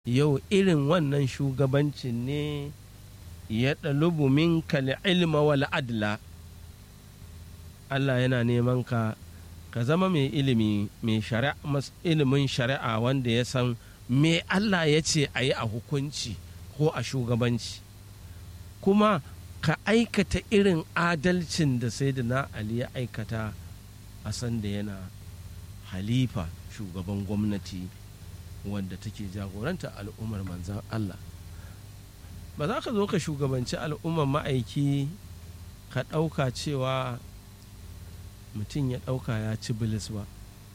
yau irin wannan shugabancin ne ya ɗalubu minka ilma wal adla Allah yana neman ka ka zama mai ilimi mai ilimin shari'a wanda ya san me Allah ya ce a yi a hukunci ko a shugabanci kuma ka aikata irin adalcin da sai da na Ali ya aikata a san da yana halifa shugaban gwamnati wanda take jagoranta al'ummar manzan Allah ba za ka zo ka shugabanci al'ummar ma'aiki ka ɗauka cewa mutum ya ɗauka ya ci bilis ba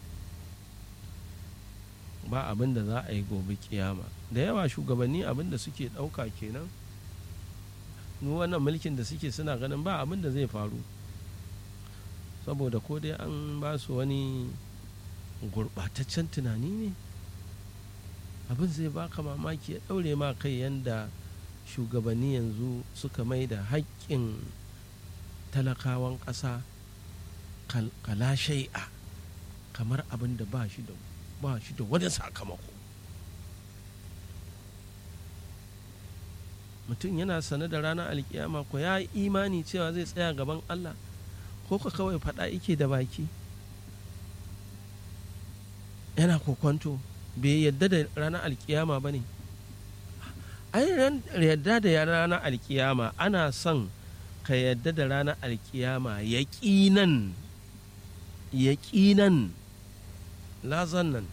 ba abin da za a yi gobe kiyama da yawa shugabanni abin da suke ɗauka kenan wannan mulkin da suke suna ganin ba abin da zai faru saboda ko dai an ba su wani gurɓataccen tunani ne abin zai baka mamaki ya ɗaure ma kai yadda shugabanni yanzu suka mai da haƙƙin talakawan ƙasa kala shai'a kamar abin da ba shi da ba shi da wani sakamako mutum yana sane da ranar alkiyama ko ya yi imani cewa zai tsaya gaban Allah ko ka kawai faɗa ike da baki yana kokwanto bai yadda da ranar alkiyama ba ne ai yadda da ranar alkiyama ana son ka yadda da ranar alkiyama yaƙinan yaƙinan lazan nan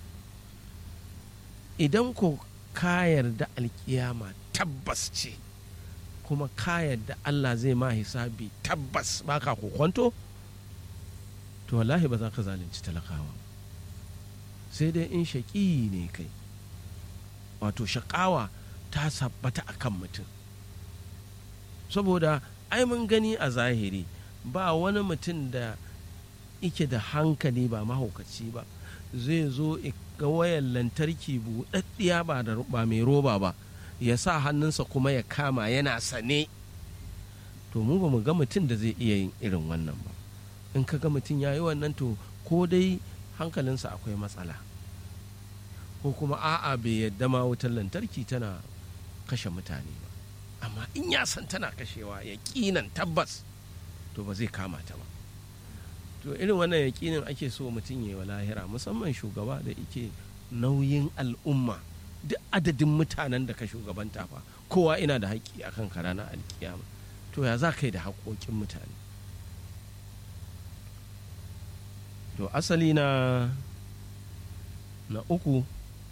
idan ko ka yarda alkiyama tabbas ce kuma ka yarda Allah zai ma hisabi tabbas baka kokwanto to wallahi ba za ka zalunci talakawa sai dai in shaƙi ne kai wato shaƙawa ta sabbata a kan mutum saboda ai mun gani a zahiri ba wani mutum da ike da hankali ba mahaukaci ba zai zo ga wayan lantarki buɗaɗɗiya ba da ba mai roba ba ya sa hannunsa kuma ya kama yana sane to mu ba mu ga mutum da zai iya yin irin wannan ba in ka ga mutum ya yi wannan to ko dai hankalinsa akwai matsala ko kuma a'a bai yadda ma wutar lantarki tana kashe mutane ba amma in ya san tana kashewa ya kinan tabbas to ba zai kama ta ba to irin wannan yaƙinin ake so mutum ya yi wa lahira musamman shugaba da ike nauyin al'umma duk adadin mutanen da ka shugabanta fa kowa ina da haƙƙi akan ka ranar alkiyama to ya za ka yi da haƙoƙin mutane to asali na na uku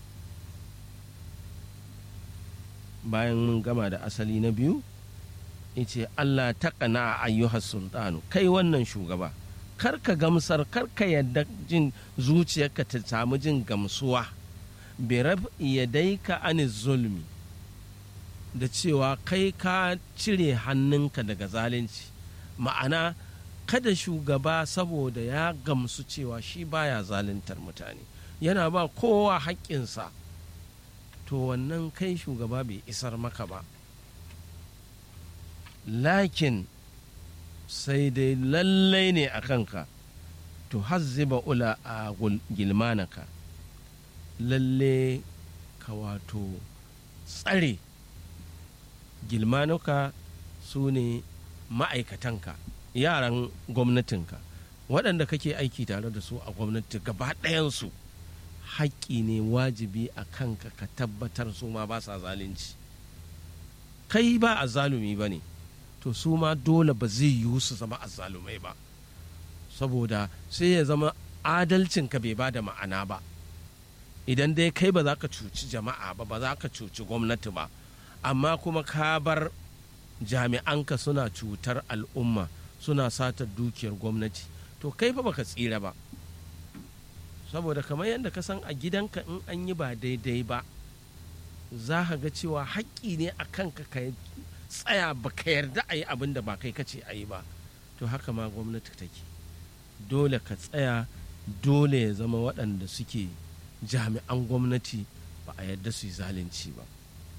bayan mun gama da asali na biyu ce Allah ta kana ayyuhar sultanu kai wannan shugaba kar ka gamsar kar ka yadda jin zuciyarka ta samu jin gamsuwa birab yadaika ani zulmi da cewa kai ka cire hannunka daga zalunci ma'ana kada shugaba saboda ya gamsu cewa shi baya zaluntar mutane yana ba kowa haƙƙinsa to wannan kai shugaba bai isar maka ba lakin sai dai lallai ne a kanka to hazziba ula a gilmanaka lalle ka wato tsare gilmanuka su ne ma'aikatanka yaran gwamnatinka waɗanda kake aiki tare da su a gwamnati gaba ɗayansu haƙƙi ne wajibi a kanka ka tabbatar su ma ba sa zalunci kai ba a zalumi ba ne to su ma dole ba zai yiwu su zama azzalumai ba saboda sai ya zama adalcinka bai ba da ma'ana ba idan dai kai ba za ka cuci jama'a ba ba za ka cuci gwamnati ba amma kuma ka bar jami'anka suna cutar al'umma suna satar dukiyar gwamnati to kai fa baka tsira ba saboda kamar yadda ka san a gidanka in an yi ba daidai ba za ka ga cewa haƙƙi ne a kanka ka tsaya ba ka yarda a yi abin da ba kai kace a yi ba to haka ma gwamnati take dole ka tsaya dole ya zama waɗanda suke jami'an gwamnati ba a yarda su yi zalunci ba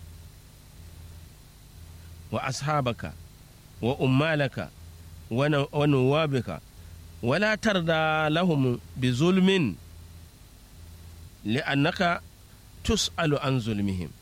wa ashabaka wa ummalaka wa nuwabika wala tarda lahum bi zulmin li'annaka tus'alu an zulmihim